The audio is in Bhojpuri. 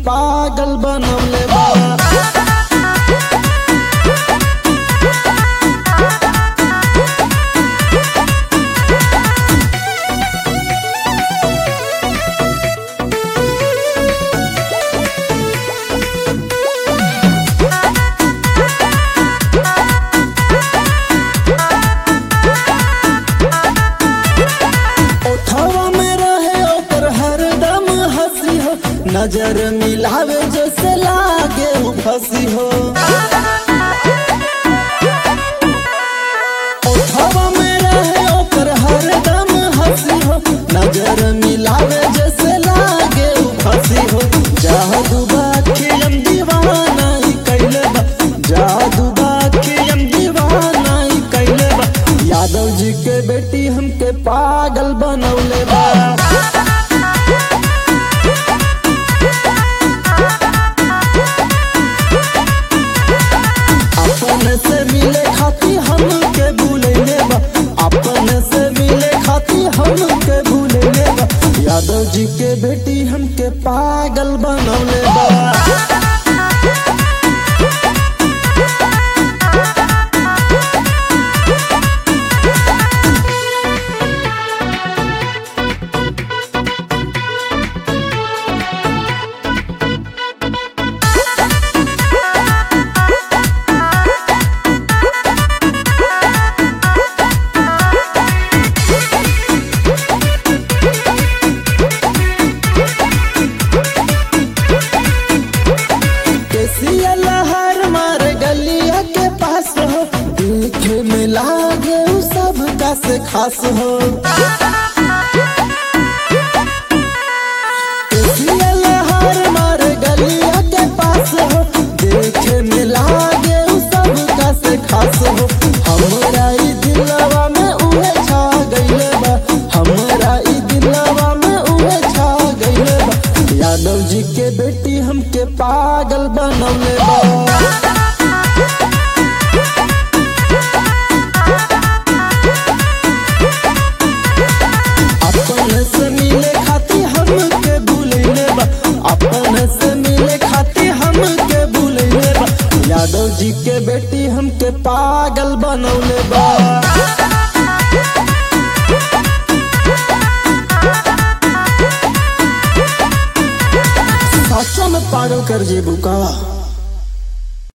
पागल बनवले बा ओठवा में रहे ओकर हरदम हंसी हो नजर मिलावे जैसे लागे उ फंसी हो ओठवा में रहे ओकर हरदम हंसी हो नजर मिलावे जैसे लागे उ फंसी हो जादू बाके हम दीवाना ही कैले बा जादू बाके हम दीवाना ही कैले बा यादव जी के बेटी हमके पागल बनौले बा अपन से मिले खाती हमके भूलैले बा अपन से मिले खाती हमके भूलैले बा यादव जी के बेटी हमके पागल बनौले बा केसिया लहर मार गलिया के पास हो देखे में लागे उ सब का से खास हो केसिया लहर मार गलिया के पास हो देखे में लागे उ सब का से खास हो हमरा ई दिलवा में उहे छा गइले बा हमरा ई दिलवा में उहे छा गइले बा यादव जी के बेटी हमके पागल बनौले बा अपन से मिले खाती हमके भूलैले बा अपन से मिले खाती हमके भूलैले बा यादव जी के बेटी हमके पागल बनौले बा सच में पागल कर जेबू का